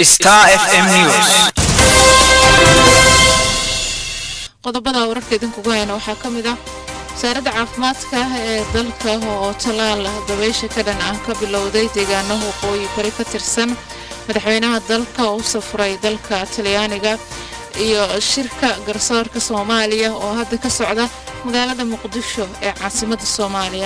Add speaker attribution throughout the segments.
Speaker 1: Star FM News.
Speaker 2: qodobada wararka idinkugu hayna waxaa ka mid ah wasaaradda caafimaadka ee dalka oo talaal dabaysha ka dhan ah ka bilowday deegaano waqooyi bari ka tirsan madaxweynaha dalka oo u safray dalka talyaaniga iyo shirka garsoorka soomaaliya oo hadda ka socda magaalada muqdisho ee caasimadda soomaaliya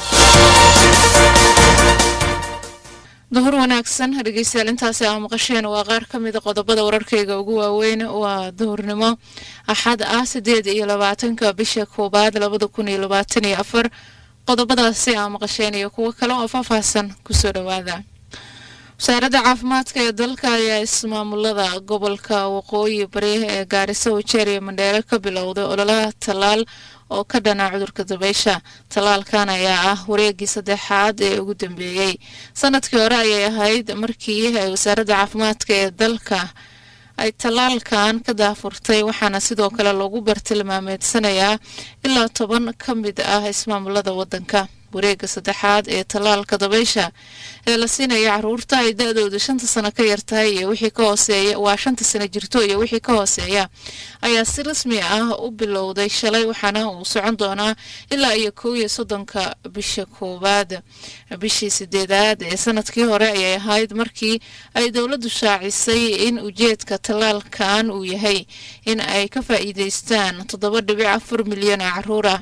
Speaker 2: duhur wanaagsan dhegeystayaal intaasi aa maqasheen waa qaar ka mida qodobada wararkayga ugu waaweyn waa duhurnimo axad ah sideed iyo labaatanka bisha koowaad labada kun iyo labaatan iyo afar qodobadaasi aa maqasheen iyo kuwo kale oo faahfaahsan kusoo dhawaada wasaaradda caafimaadka ee dalka ayaa ismaamulada gobolka waqooyi bari ee gaariso wajeer iyo mandheere ka bilowday ololaha tallaal oo ka dhana cudurka dabaysha tallaalkan ayaa ah wareegii saddexaad ee ugu dambeeyey sanadkii hore ayay ahayd markii ay wasaaradda caafimaadka ee dalka ay tallaalkan ka daafurtay waxaana sidoo kale lagu bartilmaameedsanayaa ilaa toban ka mid ah ismaamulada waddanka wareega saddexaad ee tallaalka dabaysha ee la siinaya caruurta ay da-dooda shanta sano ka yartahay iyo wixii ka hooseeya waa shanta sano jirto iyo wixii ka hooseeya ayaa si rasmi ah u bilowday shalay waxaana uu socon doonaa ilaa iyo kow iyo soddonka bisha koowaad bishii sideedaad ee sanadkii hore ayay ahayd markii ay dowladdu shaacisay in ujeedka tallaalkan uu yahay in ay ka faa'iideystaan toddoba dhibic afar milyan oo caruur ah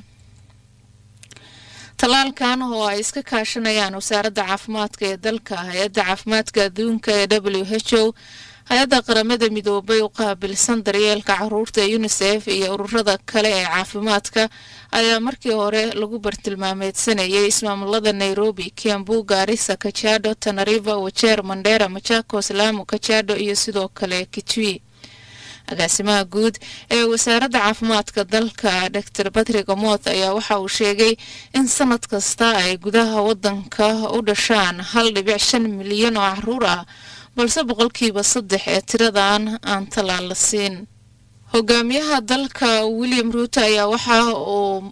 Speaker 2: tallaalkan oo ay iska kaashanayaan wasaaradda caafimaadka ee dalka hay-adda caafimaadka adduunka ee w h o hay-adda qaramada midoobay u qaabilsan daryeelka caruurta ee unisef iyo ururada kale ee caafimaadka ayaa markii hore lagu bartilmaameedsanayay ismaamulada nairobi kiambu gaarisa kajado tanariva wajeer mandheera machakos lamu kajado iyo sidoo kale kitui agaasimaha guud ee wasaaradda caafimaadka dalka dor batrick omoth ayaa waxa uu sheegay in sanad kasta ay gudaha wadanka u dhashaan hal dhibic shan milyan oo caruur ah balse boqolkiiba saddex ee tiradan aan tallaal la siin hogaamiyaha dalka william ruuto ayaa waxa uu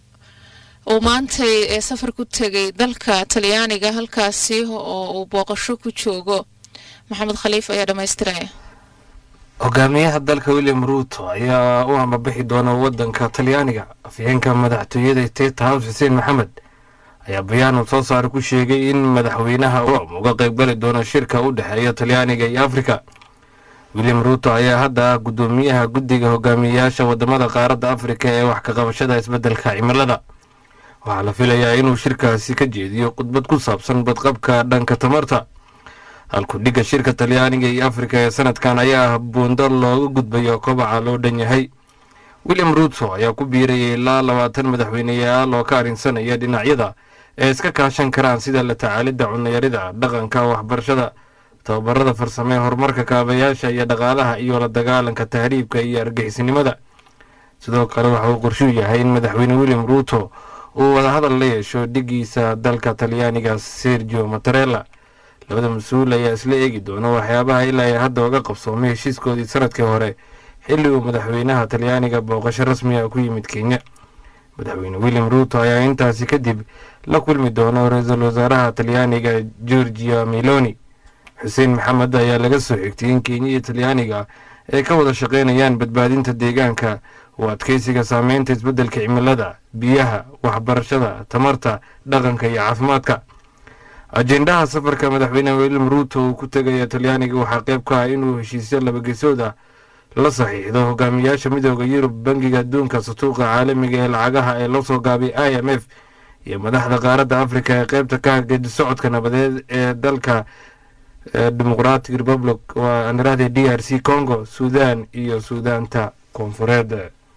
Speaker 2: uu maantay ee safar ku tegay dalka talyaaniga halkaasi oo uu booqasho ku joogo maxamed khaliif ayaa dhammaystiraya
Speaker 3: hogaamiyaha dalka william ruuto ayaa u ambabixi doona wadanka talyaaniga afhayeenka madaxtooyada state house xuseen maxamed ayaa bayaan uu soo saara ku sheegay in madaxweynaha rome uga qaybgali doono shirka u dhexeeya talyaaniga iyo afrika william ruuto ayaa hadda ah guddoomiyaha guddiga hogaamiyeyaasha wadamada qaaradda afrika ee wax ka qabashada isbeddelka cimilada waxaa la filayaa inuu shirkaasi ka jeediyo khudbad ku saabsan badqabka dhanka tamarta halkudhigga shirka talyaaniga iyo afrika ee sanadkan ayaa ah buundo looga gudbayo kobaca loo dhan yahay william ruuto ayaa ku biirayay ilaa labaatan madaxweyneyaal oo ka arrinsanaya dhinacyada ee iska kaashan karaan sida la tacaalidda cunayarida dhaqanka waxbarashada tababarada farsame horumarka kaabayaasha iyo dhaqaalaha iyo la dagaalanka tahriibka iyo argixisnimada sidoo kale waxa uu qorshuu yahay in madaxweyne william ruuto uu wadahadal la yeesho dhigiisa dalka talyaaniga sergio matarella labada mas-uul ayaa isla eegi doona waxyaabaha ilaa ay hadda uga qabsoomay heshiiskoodii sanadkii hore xilli uu madaxweynaha talyaaniga booqasho rasmiga ku yimid kenya madaxweyne william ruuto ayaa intaasi kadib la kulmi doona ra-iisul wasaaraha talyaaniga georgia meloni xuseen maxamed ayaa laga soo xigtay in kenya iyo talyaaniga ay ka wada shaqeynayaan badbaadinta deegaanka oo adkeysiga saameynta isbeddelka cimilada biyaha waxbarashada tamarta dhaqanka iyo caafimaadka ajendaha safarka madaxweyne william ruuto uu ku tegaya talyaaniga waxaa qayb ka ah inuu heshiisyo labagesood ah la saxiixdo hogaamiyaasha midooda yurub bangiga adduunka satuuqa caalamiga ee lacagaha ee loo soo gaabay i m f iyo madaxda qaaradda afrika ee qaybta ka hagedi socodka nabadeed ee dalka demoqratic republic waa anirahde d r c congo suudan iyo suudaanta koonfureed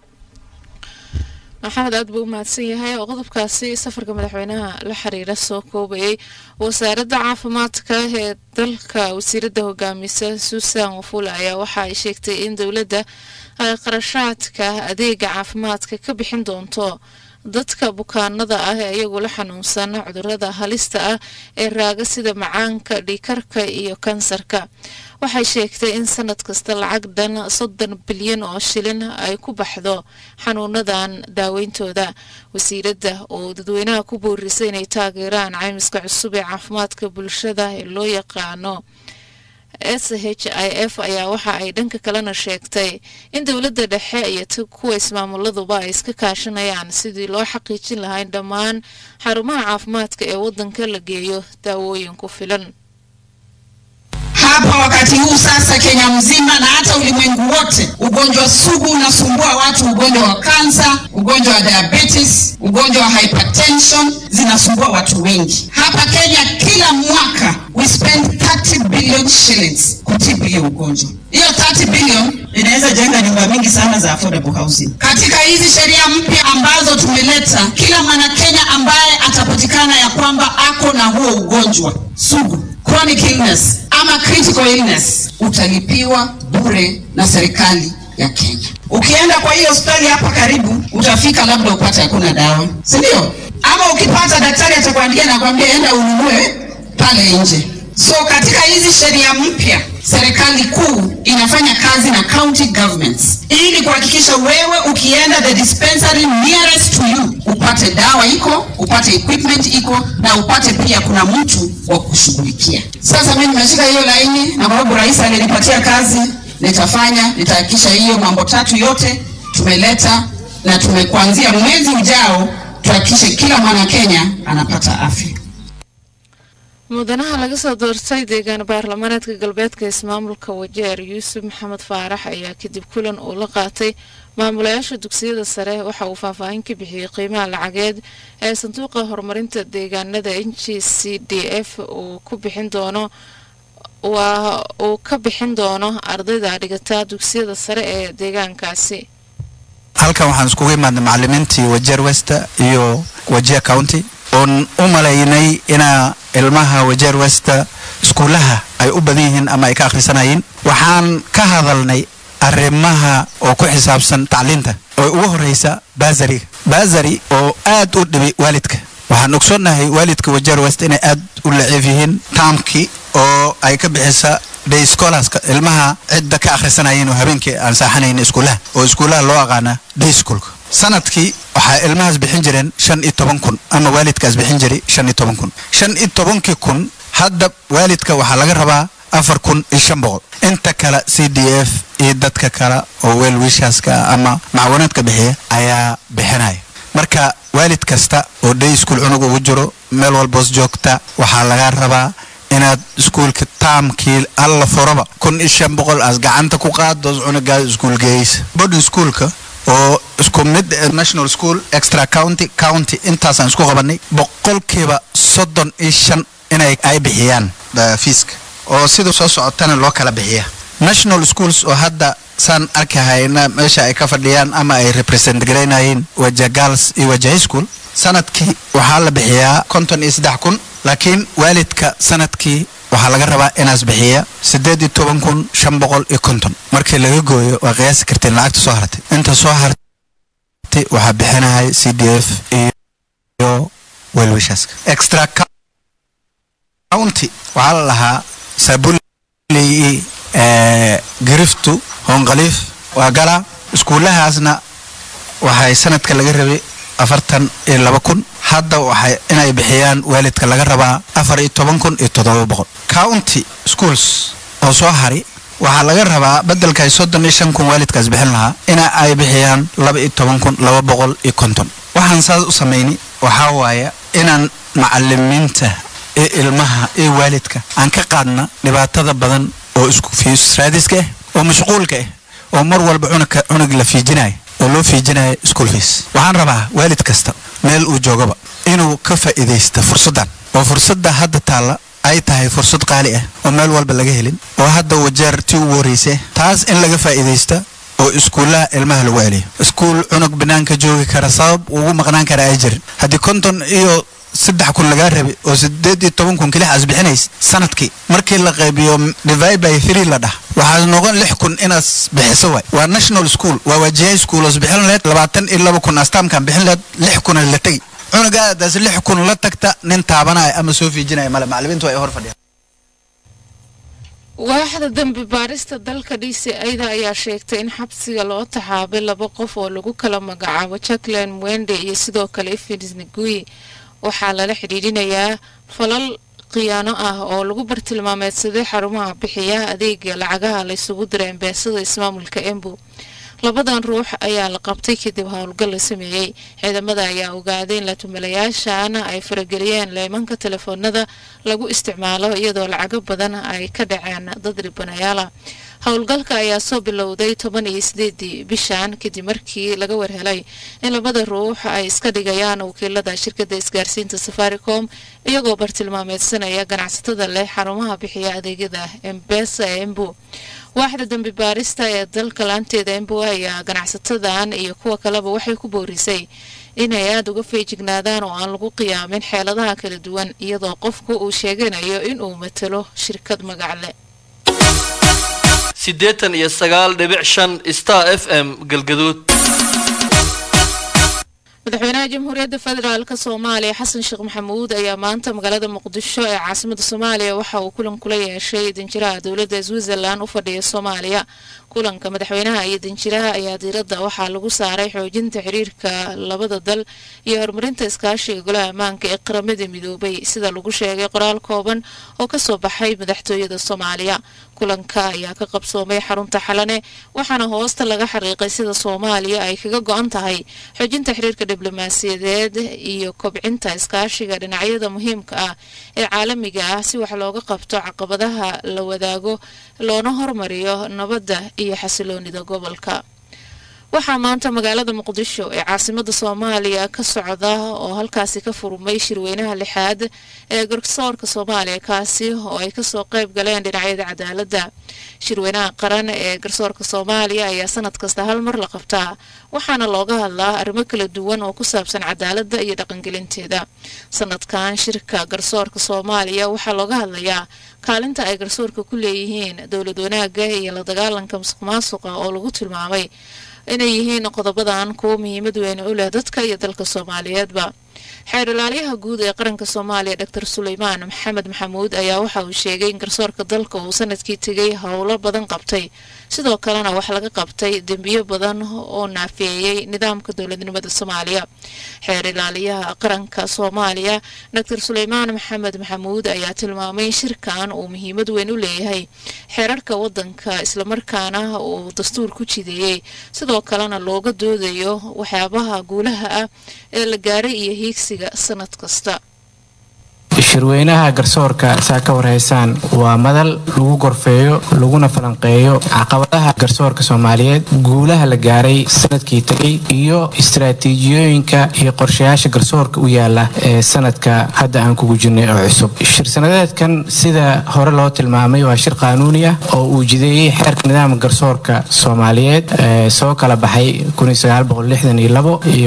Speaker 2: maxamed aad buu u mahadsan yahay oo qodobkaasi safarka madaxweynaha la xiriira soo koobayay wasaaradda caafimaadka ee dalka wasiiradda hogaamisa suusan wafula ayaa waxa ay sheegtay in dowladda ay qarashaadka adeega caafimaadka ka bixin doonto dadka bukaanada ah ee iyagu la xanuunsan cudurada halista ah ee raaga sida macaanka dhiikarka iyo kansarka waxay sheegtay in sanad kasta lacag dhan soddon bilyan oo shilin ay ku baxdo xanuunadan daaweyntooda wasiiradda oo dadweynaha ku boorisay inay taageeraan caymiska cusub ee caafimaadka bulshada ee loo yaqaano s h i f ayaa waxa ay dhanka kalena sheegtay in dowladda dhexe iyo t kuwa ismaamuladuba ay iska kaashanayaan sidii loo xaqiijin lahaa in dhammaan xarumaha caafimaadka ee waddanka la geeyo daawooyin ku filan
Speaker 1: hapa wakati huu sasa Kenya mzima na hata ulimwengu wote, ugonjwa sugu unasumbua watu, ugonjwa wa kansa, ugonjwa wa diabetes, ugonjwa wa hypertension zinasumbua watu wengi. Hapa Kenya kila mwaka we spend 30 billion shillings kutibu hiyo ugonjwa. Hiyo 30 billion inaweza jenga nyumba mingi sana za affordable housing. Katika hizi sheria mpya ambazo tumeleta, kila mwana Kenya ambaye atapatikana ya kwamba ako na huo ugonjwa sugu chronic illness ama critical illness utalipiwa bure na serikali ya Kenya. Ukienda kwa hiyo hospitali hapa karibu, utafika labda upate hakuna dawa, si ndio? Ama ukipata daktari atakwambia na kwambia enda ununue pale nje. So katika hizi sheria mpya, serikali kuu inafanya kazi na county governments ili kuhakikisha wewe ukienda the dispensary nearest to you upate dawa iko, upate equipment iko na upate pia kuna mtu wa kushughulikia. Sasa mimi nimeshika hiyo laini, na kwa sababu rais alinipatia kazi, nitafanya, nitahakikisha hiyo mambo tatu yote tumeleta na tumekuanzia mwezi ujao tuhakikishe kila mwana Kenya anapata afya.
Speaker 2: mudanaha laga soo doortay deegaan baarlamaneedka galbeedka ismaamulka wajeer yuusuf maxamed faarax ayaa kadib kulan uu la qaatay maamulayaasha dugsiyada sare waxa uu faahfaahin ka bixiyey qiimaha lacageed ee sanduuqa horumarinta deegaanada n g c d f uu ku bixin doono waa uu ka bixin doono ardayda dhigata dugsiyada sare ee deegaankaasi
Speaker 4: halkan waxaan iskugu imaadnay macalimiintii wajeer westa iyo wajeer county oon u malaynay inaa ilmaha wajeer westa iskuulaha ay u badan yihiin ama ay ka akhrisanayeen waxaan ka hadalnay arrimaha oo ku xisaabsan tacliinta oo ugu horreysa baasariga baasari oo aad u dhibi waalidka waxaan ogsoonnahay waalidka wajeer west inay aad u laciif yihiin taamkii oo ay ka bixisa day scholars ilmaha cidda ka akhrisanayeen oo habeenkii aan saaxanayn iskuulaha oo iskuulaha loo aqaana day schoolka sanadkii waxaa ilmahaas bixin jireen shan iyo toban kun ama waalidkaas bixin jiray shan iyo toban kun shan iyo tobankii kun hadda waalidka waxaa laga rabaa afar kun iyo shan boqol inta kale c d f iyo dadka kale oo weel wiishaaska ama macawanaadka bixiya ayaa bixinaya marka waalid kasta oo day school cunug ugu jiro meel walboos joogta waxaa laga rabaa inaad iskuulka taamkii alla furaba kun iyo shan boqol aas gacanta ku qaaddoos cunugaa iskuul geeysa boarding schoolka oo isku mid national school extra county county intaasaan isku qabanay boqolkiiba soddon iyo shan inay ay bixiyaan fiiska oo sida soo socotana loo kala bixiya national schools oo hadda saan arkahayna meesha ay ka fadhiyaan ama ay represent garaynayeen waja girls iyo waja high school sanadkii waxaa la bixiyaa konton iyo saddex kun laakiin waalidka sanadkii waxaa laga rabaa inaas bixiya siddeed iyo toban kun shan boqol iyo konton markii laga gooyo waa qiyaasi karteen lacagta soo hartay inta soo hartay waxaa bixinaya c d f iyo welwishaaska extra county waxaa la lahaa saabuley giriftu hoonqaliif waa galaa iskuulahaasna waxay sanadka laga rabay afartan iyo laba kun hadda waxay inay bixiyaan waalidka laga rabaa afar iyo toban kun iyo toddoba boqol county schools oo soo hari waxaa laga rabaa beddelkay soddon iyo shan kun waalidkaas bixin lahaa ina ay bixiyaan laba iyo toban kun laba boqol iyo konton waxaan saas u samaynay waxaa waaya inaan macalimiinta iyo ilmaha iyo waalidka aan ka qaadna dhibaatada badan oo isku fiis raadiska ah oo mashquulka ah oo mar walba cunugka cunug la fiijinayo oo loo fiijinayo school fees waxaan rabaa waalid kasta meel uu joogaba inuu ka faa'iidaysta fursaddan oo fursadda hadda taalla ay tahay fursad qaali ah oo meel walba laga helin oo hadda wajeer tii ugu horreysa taas in laga faa'iidaysta oo iskuullaha ilmaha lagu celiyo iskuul cunug banaanka joogi kara sabab ugu maqnaan kara ay jirin haddii konton iyo saddex kun lagaa rabay oo sideed iyo toban kun kilixaas bixinays sanadkii markii la qaybiyo divide by three la dhah waxaa noqon lix kun inaas bixiso waay waa national school waa wajihay school oos bixin laheyd labaatan iyo laba kun astaamkan bixin laheyd lix kuna la tegi cunuga aadaas lix kun la tagta nin taabanaya ama soo fiijinaya male macalimiintu ay hor fadhiyaan
Speaker 2: waaxda dembi baarista dalka d c ada ayaa sheegtay in xabsiga loo taxaabay laba qof oo lagu kala magacaabo jacklin mwende iyo sidoo kale ifins nagui waxaa lala xidhiidhinayaa falal khiyaano ah oo lagu bartilmaameedsaday xarumaha bixiya adeega lacagaha la isugu diray embeesada ismaamulka embu labadan ruux ayaa la qabtay kadib howlgal la sameeyey ciidamada ayaa ogaaday in latumalayaashan ay farageliyeen leemanka telefoonada lagu isticmaalo iyadoo lacago badan ay ka dhaceen dad dhibanayaala howlgalka ayaa soo bilowday toban iyo sideedii bishan kadib markii laga warhelay in labada ruux ay iska dhigayaan wakiilada shirkada isgaarsiinta safaricom iyagoo bartilmaameedsanaya ganacsatada leh xarumaha bixiya adeegyada embesa ee embu waaxda dambi baarista ee dalka laanteeda embu ayaa ganacsatadan iyo kuwa kaleba waxay ku boorisay inay aada uga feejignaadaan oo aan lagu qiyaamin xeeladaha kala duwan iyadoo qofku uu sheeganayo inuu matalo shirkad magacle
Speaker 5: siddeetan iyo sagaal dhibic shan star f m galgaduud
Speaker 2: madaxweynaha jamhuuriyadda federaalk soomaaliya xasan sheekh maxamuud ayaa maanta magaalada muqdisho ee caasimada soomaaliya waxa uu kulan kula yeeshay danjiraha dowladda switzerland u fadhiya soomaaliya kulanka madaxweynaha iyo danjiraha ayaa diiradda waxaa lagu saaray xoojinta xiriirka labada dal iyo horumarinta iskaashiga golaha ammaanka ee qaramada midoobay sida lagu sheegay qoraal kooban oo kasoo baxay madaxtooyada soomaaliya kulanka ayaa ka qabsoomay xarunta xalane waxaana hoosta laga xariiqay sida soomaaliya ay kaga go-an tahay xoojinta xiriirka diblomaasiyadeed iyo kobcinta iskaashiga dhinacyada muhiimka ah ee caalamiga ah si wax looga qabto caqabadaha la wadaago loona hormariyo nabadda iyo xasiloonida gobolka waxaa maanta magaalada muqdisho ee caasimada soomaaliya ka socda oo halkaasi ka furmay shirweynaha lixaad ee garsoorka soomaaliya kaasi oo ay kasoo qayb galeen dhinacyada cadaaladda shirweynaha qaran ee garsoorka soomaaliya ayaa sanad kasta hal mar la qabtaa waxaana looga hadlaa arrimo kala duwan oo ku saabsan cadaaladda iyo dhaqangelinteeda sanadkan shirka garsoorka soomaaliya waxaa looga hadlayaa kaalinta ay garsoorka ku leeyihiin dowlad wanaaga iyo la dagaalanka musuq maasuqa oo lagu tilmaamay inay yihiin qodobadan kuwo muhiimad weyn u leh dadka iyo dalka soomaaliyeedba xeer ilaaliyaha guud ee qaranka soomaaliya doctor suleymaan maxamed maxamuud ayaa waxa uu sheegay in garsoorka dalka uu sanadkii tegay howlo badan qabtay sidoo kalena wax laga qabtay dembiyo badan oo naafeeyey nidaamka dowladnimada soomaaliya xeer ilaaliyaha qaranka soomaaliya doctor suleymaan maxamed maxamuud ayaa tilmaamay in shirkan uu muhiimad weyn u leeyahay xeerarka wadanka islamarkaana uu dastuur ku jideeyey sidoo kalena looga doodayo waxyaabaha guulaha ah ee la gaaray iyo hiigsiga sanad kasta
Speaker 6: shirweynaha garsoorka saa ka warhaysaan waa madal lagu gorfeeyo laguna falanqeeyo caqabadaha garsoorka soomaaliyeed guulaha la gaaray sanadkii tegay iyo istaraatiijiyooyinka iyo qorshayaasha garsoorka u yaala ee sanadka hadda aan kugu jirnay oo cusub shir sanadeedkan sida hore loo tilmaamay waa shir qaanuuni ah oo uu jideeyey xeerka nidaamka garsoorka soomaaliyeed ee soo kala baxay iyo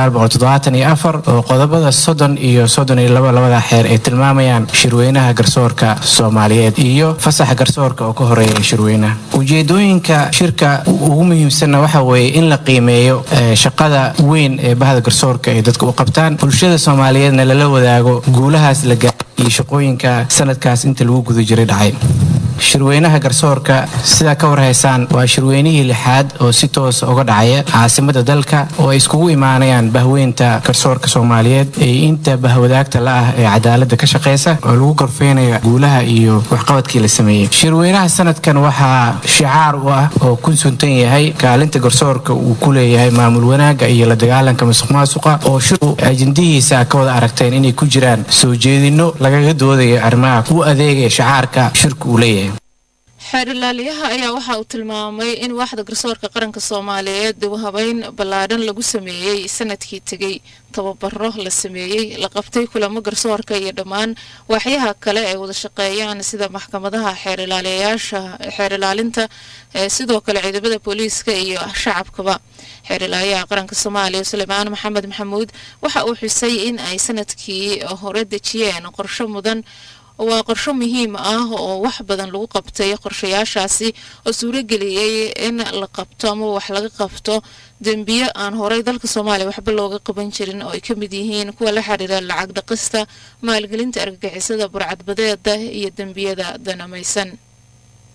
Speaker 6: oo qodobada soddon iyo soddon iyo labo labada xeer ay tilmaamayaan shirweynaha garsoorka soomaaliyeed iyo fasaxa garsoorka oo ka horeeya shirweynaha ujeedooyinka shirka ugu muhiimsanna waxa weeye in la qiimeeyo shaqada weyn ee bahda garsoorka ay dadka u qabtaan bulshada soomaaliyeedna lala wadaago guulahaas la gaaray iyo shaqooyinka sanadkaas inta lagu guda jiray dhacay shirweynaha garsoorka sidaa ka warhaysaan waa shirweynihii lixaad oo si toosa uga dhacaya caasimada dalka oo ay iskugu imaanayaan bahweynta garsoorka soomaaliyeed ee inta bahwadaagta la ah ee cadaalada ka shaqeysa oo lagu gorfeynaya guulaha iyo waxqabadkii la sameeyey shirweynaha sanadkan waxaa shicaar u ah oo ku suntan yahay kaalinta garsoorka uu ku leeyahay maamul wanaaga iyo la dagaalanka masuq maasuqa oo shirku ajendihiisa ka wada aragteen inay ku jiraan soo jeedino lagaga doodayo arrimaha u adeegaya shicaarka shirku uu leeyahay
Speaker 2: xeer ilaaliyaha ayaa waxa uu tilmaamay in waaxda garsoorka qaranka soomaaliyeed dib u habeyn ballaadhan lagu sameeyey sanadkii tegey tababaro la sameeyey la qabtay kulamo garsoorka iyo dhammaan waaxyaha kale ay wada shaqeeyaan sida maxkamadaha xeerilaaliyayaasha xeer ilaalinta sidoo kale ciidamada booliiska iyo shacabkaba xeer ilaaliyaha qaranka soomaaliya suleymaan maxamed maxamuud waxa uu xusay in ay sanadkii hore dejiyeen qorsho mudan waa qorsho muhiim ah oo wax badan lagu qabtay qorshayaashaasi oo suurageliyey in la qabto ama wax laga qabto dembiyo aan horey dalka soomaaliya waxba looga qaban jirin oo ay ka mid yihiin kuwa la xiriira lacag dhaqista maalgelinta argagixisada burcadbadeeda iyo dembiyada danamaysan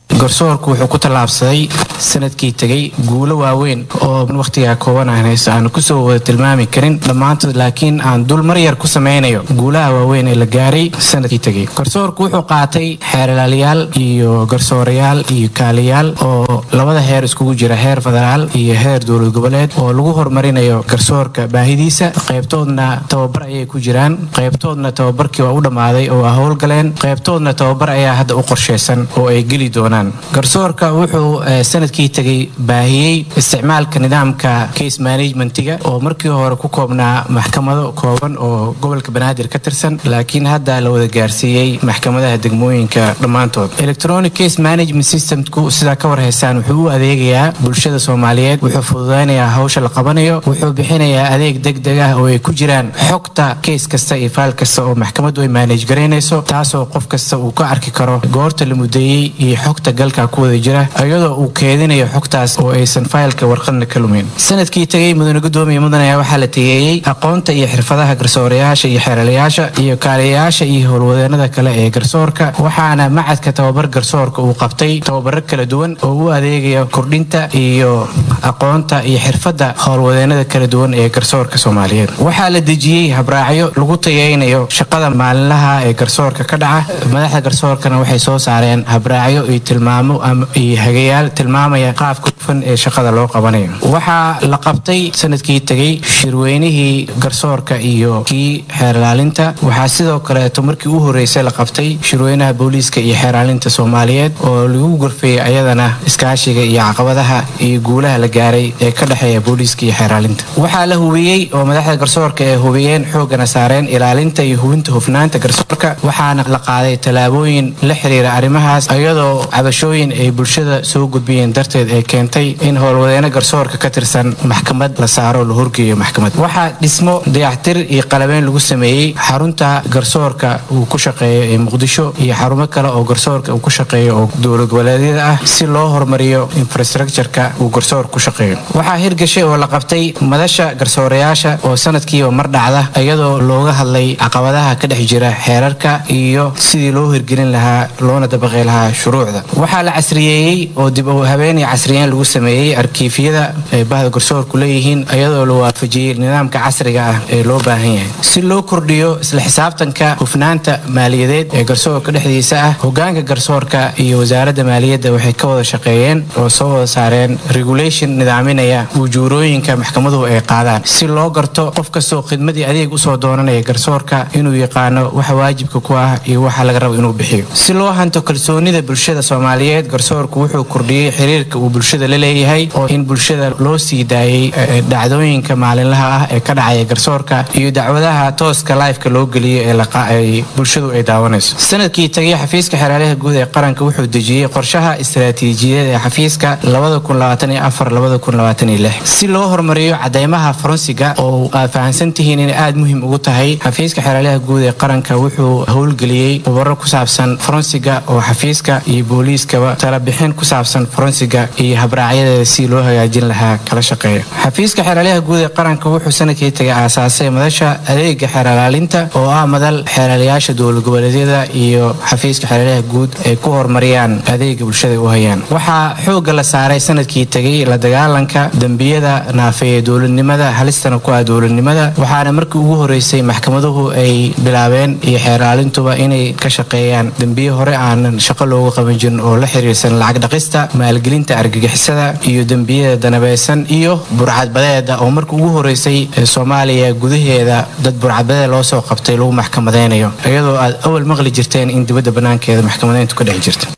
Speaker 6: garsoorku wuxuu ku tallaabsaday sanadkii tegey guulo waaweyn oo wakhtigaa kooban aan haysto aan kusoo wada tilmaami karin dhammaantood laakiin aan dul mar yar ku sameynayo guulaha waaweyn ee la gaaray sanadkii tegey garsoorku wuxuu qaatay xeerlaaliyaal iyo garsoorayaal iyo kaaliyaal oo labada heer iskugu jira heer federaal iyo heer dowlad goboleed oo lagu horumarinayo garsoorka baahidiisa qaybtoodna tababar ayay ku jiraan qaybtoodna tababarkii waa u dhammaaday oo waa howlgaleen qaybtoodna tababar ayaa hadda u qorshaysan oo ay geli doonaan garsoorka wuxuu sanadkii tegay baahiyey isticmaalka nidaamka case managementiga oo markii hore ku koobnaa maxkamado kooban oo gobolka banaadir ka tirsan laakiin hadda la wada gaarsiiyey maxkamadaha degmooyinka dhammaantood electronic case management systemku sidaa ka warhaysaan wuxuu u adeegayaa bulshada soomaaliyeed wuxuu fududaynayaa hawsha la qabanayo wuxuu bixinayaa adeeg degdeg ah oo ay ku jiraan xogta keys kasta iyo faal kasta oo maxkamaddu ay manage garaynayso taasoo qof kasta uu ka arki karo goorta la mudeeyey iyo xogta galka ku wada jira iyadoo uu keedinayo xogtaas oo aysan faylka warqadna ka lumin sanadkii tegay mudane gudoomiya mudan ayaa waxaa la tegeeyey aqoonta iyo xirfadaha garsoorayaasha iyo xeeralayaasha iyo kaaliyayaasha iyo howlwadeenada kale ee garsoorka waxaana macadka tababar garsoorka uu qabtay tababaro kala duwan oo u adeegaya kordhinta iyo aqoonta iyo xirfadda howlwadeenada kala duwan ee garsoorka soomaaliyeed waxaa la dejiyey habraacyo lagu tayeynayo shaqada maalinlaha ee garsoorka ka dhaca madaxda garsoorkana waxay soo saareen habraacyo iyo tilmaamo iyo hagayaal tilmaamaya qaabka hufan ee shaqada loo qabanayo waxaa la qabtay sanadkii tegey shirweynihii garsoorka iyo kii xeerlaalinta waxaa sidoo kaleeto markii u horeysay la qabtay shirweynaha booliiska iyo xeerlaalinta soomaaliyeed oo lagu gorfeeyey ayadana iskaashiga iyo caqabadaha iyo guulaha la gaaray ee ka dhexeeya booliiska iyo xeerlaalinta waxaa la hubiyey oo madaxda garsoorka ee hubiyeen xoogana saareen ilaalinta iyo hubinta hufnaanta garsoorka waxaana la qaaday tallaabooyin la xiriira arrimahaas iyadoo cabashooyin ay bulshada soo gudbiyeen darteed ee keentay in howlwadeeno garsoorka ka tirsan maxkamad la saaro la horgeeyo maxkamad waxaa dhismo dayactir iyo qalabeyn lagu sameeyey xarunta garsoorka uu ku shaqeeyo ee muqdisho iyo xarumo kale oo garsoorka uu ku shaqeeyo oo dowlad goboleedyada ah si loo horumariyo infrastructureka uu garsoorka ku shaqeeyo waxaa hirgashay oo la qabtay madasha garsoorayaasha oo sanadkiiba mar dhacda iyadoo looga hadlay caqabadaha ka dhex jira xeerarka iyo sidii loo hirgelin lahaa loona dabaqi lahaa shuruucda waxaa la casriyeeyey oo dib u habeen iyo casriyeen lagu sameeyey arkiifyada ay bahda garsoorku leeyihiin iyadoo la waafajiyey nidaamka casriga ah ee loo baahan yahay si loo kordhiyo isla xisaabtanka hufnaanta maaliyadeed ee garsoorka dhexdiisa ah hogaanka garsoorka iyo wasaaradda maaliyadda waxay ka wada shaqeeyeen oo soo wada saareen regulation nidaaminaya ujuurooyinka maxkamaduhu ay qaadaan si loo garto qof kastoo khidmadii adeeg usoo doonanaya garsoorka inuu yaqaano waxa waajibka ku ah iyo waxa laga rabo inuu bixiyo si loo hanto kalsoonida bulshada soomaaliyeed garsoorku wuxuu kordhiyey xiriirka uu bulshada la leeyahay oo in bulshada loo sii daayey dhacdooyinka maalinlaha ah ee ka dhacaya garsoorka iyo dacwadaha tooska lifeka loo geliyo ee bulshadu ay daawanayso sanadkii tagay xafiiska xeeraalaha guud ee qaranka wuxuu dejiyey qorshaha istaraatiijiyadeed ee xafiiska si loo horumariyo cadeymaha faransiga oo aad fahamsan tihiin inay aada muhiim ugu tahay xafiiska xeeraalaha guud ee qaranka wuxuu howlgeliyey khubaro ku saabsan faransiga oo xafiiska iyo booliiskaba talabixin ku saabsan faransiga iyo habraacyadeeda si loo hagaajin lahaa kala shaqeeya xafiiska xeeraalyaha guud ee qaranka wuxuu sanadkii tagay aasaasay madasha adeega xeeralaalinta oo ah madal xeeraalayaasha dowlad goboleedyada iyo xafiiska xeeraalyaha guud ay ku horumariyaan adeega bulshada u hayaan waxaa xooga la saaray sanadkii tegay la dagaalanka dembiyada naafeeye dowladnimada halistana ku ah dowladnimada waxaana markii ugu horeysay maxkamaduhu ay bilaabeen iyo xeeraalintuba inay ka shaqeeyaan dembiye hore aanan shaqo loogu qaban jirin oo la xiriirsan lacag dhaqista maalgelinta argagixisada iyo dembiyada danabeysan iyo burcadbadeeda oo markii ugu horeysay ee soomaaliya gudaheeda dad burcadbadeed loo soo qabtay lagu maxkamadeynayo iyadoo aad awal maqli jirteen in dibadda banaankeeda maxkamadeyntu ka dhex jirta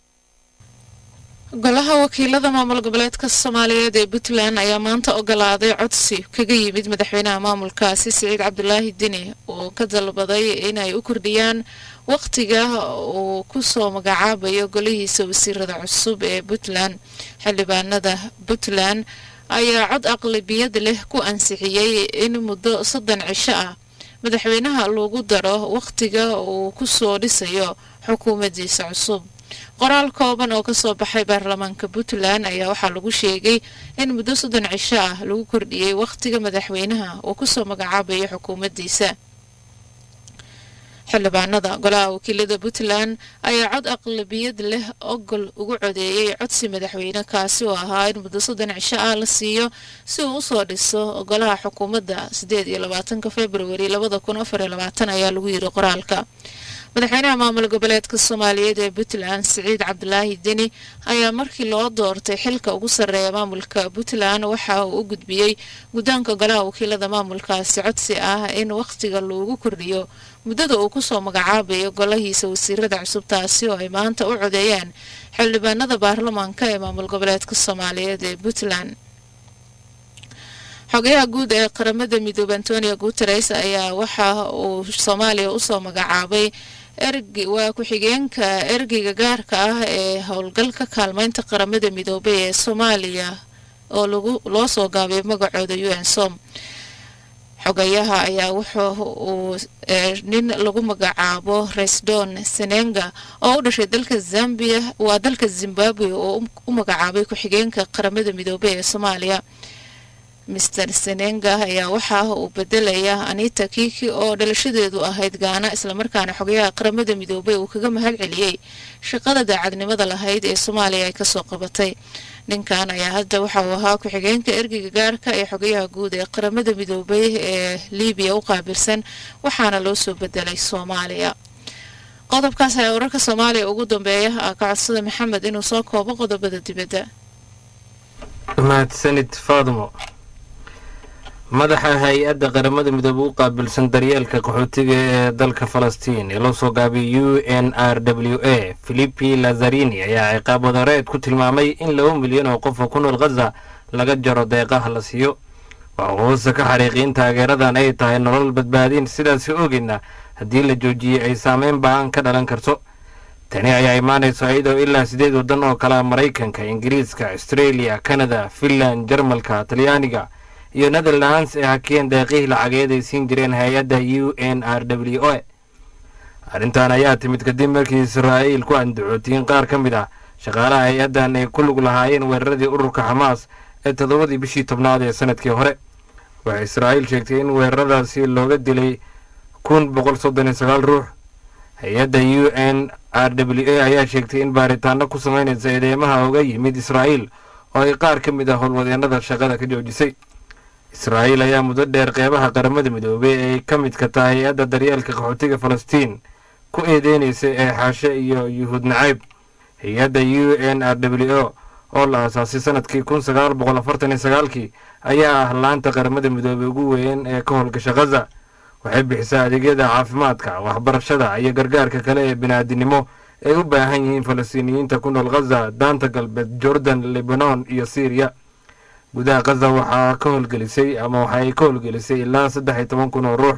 Speaker 2: golaha wakiilada maamul goboleedka soomaaliyeed ee puntland ayaa maanta ogolaaday codsi kaga yimid madaxweynaha maamulkaasi siciid cabdulaahi dini oo ka dalbaday inay u kordhiyaan waqtiga uu kusoo magacaabayo golihiisa wasiirada cusub ee puntland xildhibaanada puntland ayaa cod aqlabiyad leh ku ansixiyey in muddo soddon cisho ah madaxweynaha loogu daro waqtiga uu kusoo dhisayo xukuumaddiisa cusub qoraal kooban oo kasoo baxay baarlamaanka puntland ayaa waxaa lagu sheegay in muddo soddon cisho ah lagu kordhiyey wakhtiga madaxweynaha uu kusoo magacaabayo xukuumaddiisa xildhibaanada golaha wakiilada puntland ayaa cod aqlabiyad leh ogol ugu codeeyey codsi madaxweyne kaasi oo ahaa in muddo soddon cisho ah la siiyo si uu usoo dhiso golaha xukuumadda sideed iyo labaatanka februari labada kun afar iyo labaatan ayaa lagu yiri qoraalka madaxweynaha maamul goboleedka soomaaliyeed ee puntland siciid cabdulaahi deni ayaa markii loo doortay xilka ugu sarreeya maamulka puntland waxa uu u gudbiyey guddoonka golaha wakiilada maamulkaasi codsi ah in wakhtiga loogu kordhiyo muddada uu kusoo magacaabayo golahiisa wasiirada cusub taasi oo ay maanta u codeeyeen xildhibaanada baarlamaanka ee maamul goboleedka soomaaliyeed ee puntland xogayaha guud ee qaramada midoobe antonio guteres ayaa waxa uu soomaaliya usoo magacaabay erg waa ku-xigeenka ergeyga gaarka ah ee howlgalka kaalmeynta qaramada midoobey ee soomaaliya oo lagu loo soo gaabay magacooda u n som xogayaha ayaa wuxuu uu nin lagu magacaabo resdon senenga oo u dhashay dalka zambia waa dalka zimbabwe oo u magacaabay ku-xigeenka qaramada midoobey ee soomaaliya master senenga ayaa waxaa uu bedelaya anita kiki oo dhalashadeedu ahayd gaana islamarkaana xogayaha qaramada midoobey uu kaga mahad celiyey shaqada daacadnimada lahayd ee soomaaliya ay kasoo qabatay ninkan ayaa hadda waxa uu ahaa ku-xigeenka ergeyga gaarka ee xogayaha guud ee qaramada midoobey ee libiya u qaabilsan waxaana loo soo bedelay soomaaliya qodobkaas ayaa wararka soomaaliya ugu dambeeya ah ka codsada maxamed inuu soo koobo qodobada dibadda
Speaker 3: mahadsanid faadmo madaxa hay-adda qaramada midoobe u qaabilsan daryeelka qaxootiga ee dalka falastiin ee loo soo gaabiyay u n r w a filipi lazarini ayaa ciqaab wadareed ku tilmaamay in laba milyan oo qof oo ku nool khaza laga jaro deeqaha la siiyo waxa uu hoose ka xariiqay in taageeradan ay tahay nolol badbaadin sidaasi ogeyna haddii la joojiyey ay saameyn ba-an ka dhalan karto tani ayaa imaanayso iyadoo ilaa sideed waddan oo kale maraykanka ingiriiska australia kanada finland jarmalka talyaaniga iyo netherlands ee hakeen deeqihii lacageed ay siin jireen hay-adda u n r w o arrintan ayaa timid kadib markii israa'iil ku andacootay in qaar ka mid ah shaqaalaha hay-addan ay ku lug lahaayeen weeraradii ururka xamaas ee toddobadii bishii tobnaad ee sanadkii hore waxay israa'iil sheegtay in weeraradaasi looga dilay kun boqol soddon iyo sagaal ruux hay-adda u n r w a ayaa sheegtay in baaritaano ku samaynaysa eedeymaha uga yimid israa'iil oo ay qaar ka mid ah howlwadeennada shaqada ka joojisay israa'iil ayaa muddo dheer qeybaha qaramada midoobey ee ay ka midka tahay hay-adda daryeelka qaxootiga falastiin ku eedeynaysay ee xaashe iyo yuhuud nacayb hay-adda u n r w o oo la aasaasay sanadkii kun sagaal boqol afartan iyo sagaalkii ayaa ah laanta qaramada midoobey ugu weyn ee ka howlgasha khaza waxay bixisaa adeegyada caafimaadka waxbarashada iyo gargaarka kale ee bini'aadinimo ay u baahan yihiin falastiiniyiinta ku nool khaza daanta galbeed jordan libanon iyo syriya gudaha khaza waxaa ka howlgelisay ama waxa ay ka howlgelisay ilaa saddex iyo toban kun oo ruux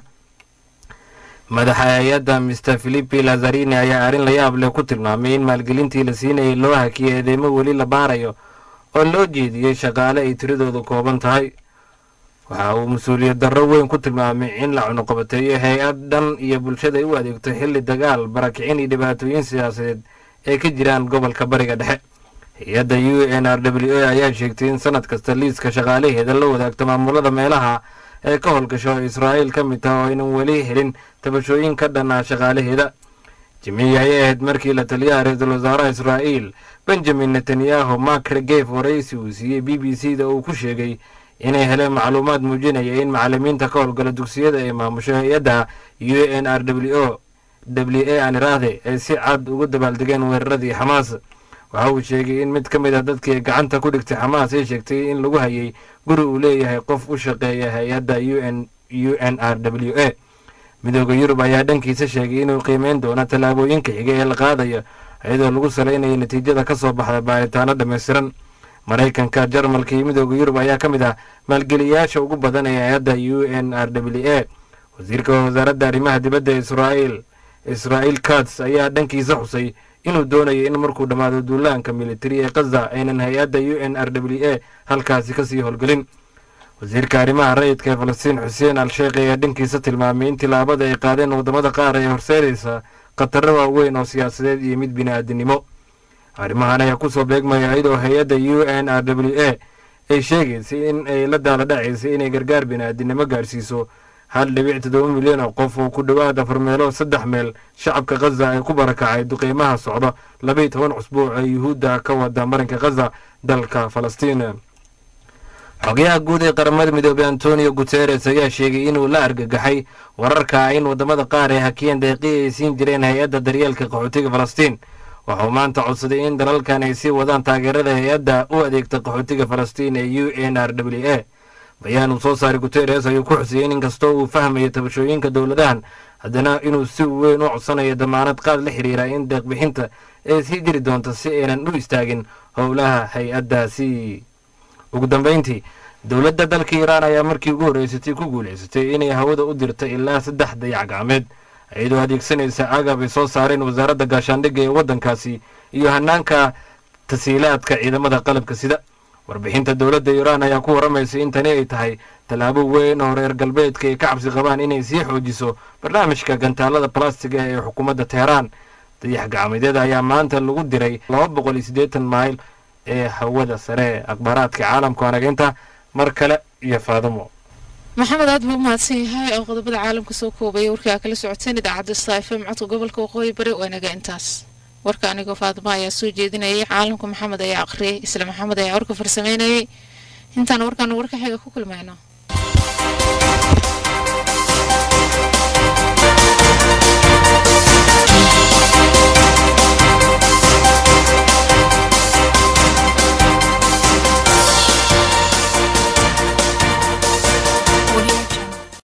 Speaker 3: madaxa hay-adda mister philipi lazarini ayaa arrin la yaab leh ku tilmaamay in maalgelintii la siinayay loo hakiyay eedeymo weli la baarayo oo loo jeediyey shaqaale ay tiradooda kooban tahay waxa uu mas-uuliyad darro weyn ku tilmaamay in la cunuqabateeyo hay-ad dhan iyo bulshada ay u adeegto xilli dagaal barakicin iyo dhibaatooyin siyaasadeed ay ka jiraan gobolka bariga dhexe hay-adda u n r w a ayaa sheegtay in sanad kasta liiska shaqaalaheeda la wadaagto maamulada meelaha ee ka howlgasho oo israa'iil ka mid taha oo aynan weli helin tabashooyin ka dhan ah shaqaalaheeda jimciyi ayay ahayd markii la taliyaha ra-iisul wasaaraha israa'iil benjamin netanyahu mark regef waraysi uu siiyey b b c da uu ku sheegay inay heleen macluumaad muujinaya in macalimiinta ka howlgala dugsiyada ay maamusho hay-adda u n r w o w a aan iraahde ay si cad ugu dabaaldegeen weeraradii xamaas waxa uu sheegay in mid ka mid a dadkii gacanta ku dhigtay xamaas ay sheegtay in lagu hayay guri uu leeyahay qof u shaqeeya hay-adda u n u n r w a midooda yurub ayaa dhankiisa sheegay inuu qiimeyn doono tallaabooyinka xiga ee la qaadayo iyadoo lagu salaynayo natiijada ka soo baxda baaritaano dhammaystiran maraykanka jarmalka iyo midooda yurub ayaa ka mid ah maalgeliyayaasha ugu badan ee hay-adda u n r w a wasiirka wasaaradda arrimaha dibadda israa'iil israa'iil kats ayaa dhankiisa xusay inuu doonayo in markuu dhammaado duulaanka militari ee khaza aynan hay-adda u n r w a halkaasi kasii howlgelin wasiirka arrimaha rayidka ee falastiin xuseen al sheekh ayaa dhankiisa tilmaamay in tilaabada ay qaadeen waddamada qaar ay horseedaysa khataro waaweyn oo siyaasadeed iyo mid bini'aadinimo arrimahan ayaa kusoo beegmaya iyadoo hay-adda u n r w a ay sheegaysay in ay la daala dhacaysay inay gargaar bini'aadinimo gaarsiiso hal dhibic toddoba milyan oo qof oo ku dhowaad afar meelood saddex meel shacabka khaza ee ku barakacay duqeymaha socda labaiyo toban cusbuuc ee yuhuudda ka wada marinka khaza dalka falastiin xogayaha guud ee qaramada midoobey antonio guteres ayaa sheegay inuu la argagaxay wararka in wadamada qaar ay hakiyeen deeqii ay siin jireen hay-adda daryeelka qaxootiga falastiin waxauu maanta codsaday in dalalkan ay sii wadaan taageerada hay-adda u adeegta qaxootiga falastiin ee u n r w a bayaan uu soo saaray guteres ayuu ku xusiyey in inkastoo uu fahmayo tabashooyinka dowladahan haddana inuu si weyn u codsanayo damaanad qaad la xiriira in deeqbixinta ay sii jiri doonto si aynan u istaagin howlaha hay-addaasi ugu dambeyntii dowladda dalka iiraan ayaa markii ugu horreysatay ku guulaysatay inay hawada u dirta ilaa saddex dayac gacmeed iyadoo adeegsanaysa agab ay soo saareen wasaaradda gaashaandhigga ee waddankaasi iyo hanaanka tasiilaadka ciidamada qalabka sida warbixinta dowladda iiraan ayaa ku waramaysay in tani ay tahay tallaabo weyn oo reer galbeedka ay ka cabsi qabaan inay sii xoojiso barnaamijka gantaalada balastiga ee xukuumadda teheraan dayax gacmeedyada ayaa maanta lagu diray laba boqol iyo siddeetan mayl ee hawada sare akhbaaraadka caalamka wanageynta mar kale iyo faadamo
Speaker 2: maxamed aad buu umahadsan yahay oo qodobada caalamka soo koobaya warkii aa kala socoteen idaacadda saife codka gobolka waqooyi bari waa inaga intaas warka anigoo faadimo ayaa soo jeedinayay caalamka maxamed ayaa aqriyay isla maxamed ayaa warka farsameynayay intaan warkaan warka xiga ku kulmayno